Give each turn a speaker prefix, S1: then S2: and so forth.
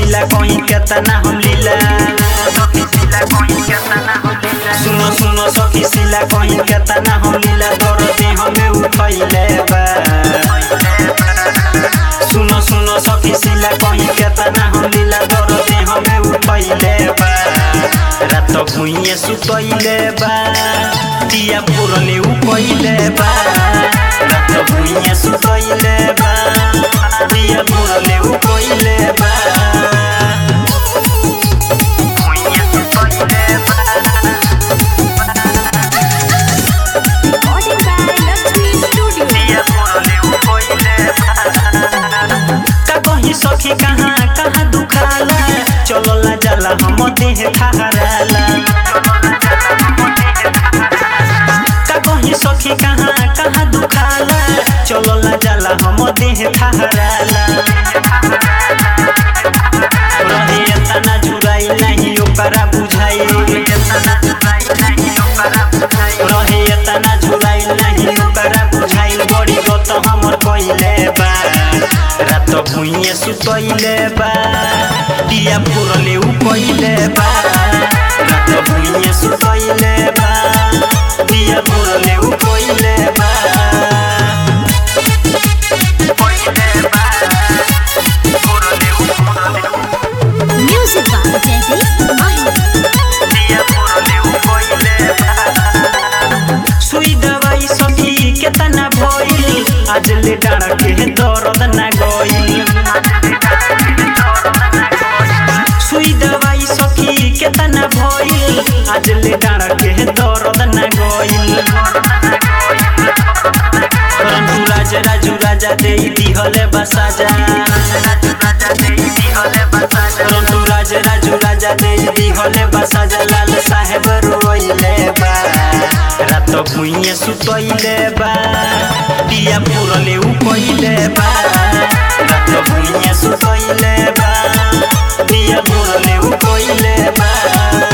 S1: सिला कहीं केतना हम लीला सुनो सुनो सखी सिला कहीं केतना हम लीला दर्द हमें उठैले बा सुनो सुनो सखी सिला कहीं केतना हम लीला दर्द हमें उठैले बा रात भुइए सुतैले बा दिया पुरले उपैले बा रात भुइए सुतैले बा दिया पुरले उपैले बा भुइए सुतैले बा
S2: Recording by Lakshmi Studio.
S1: का कहीं सखी कहाँ कहाँ दुखाला चलला जाला हम देह ठहराला का कहीं सखी कहाँ कहाँ दुखाला चलला जाला हम देह ठहराला रहे तना जुराई नहीं ओकरा बुझाई रहे तना झुराई नहीं ओकरा बुझाई बड़ी गत हमर कइले बा रात भुइए सुतैले बा दिया पुरले उपैले बा रात भुइए सुतैले बा दिया पुरले उपैले बा
S2: Music by Jagdish Mahi.
S1: सुई दवाई सखी केतना भइल आज ले डाँड के दर्द ना गइल सुई दवाई सखी केतना भइल आज ले डाँड के दर्द ना गइल रंजू राज राजू राजा दे दिहले बसाजा रंजू राज राजू राजा दे दिहले बसाजा लाल साहेब रोइले बा रात भुइए सुतैले बा दिया पुरले उपैले बा रात भुइए सुतैले बा दिया पुरले उपैले बा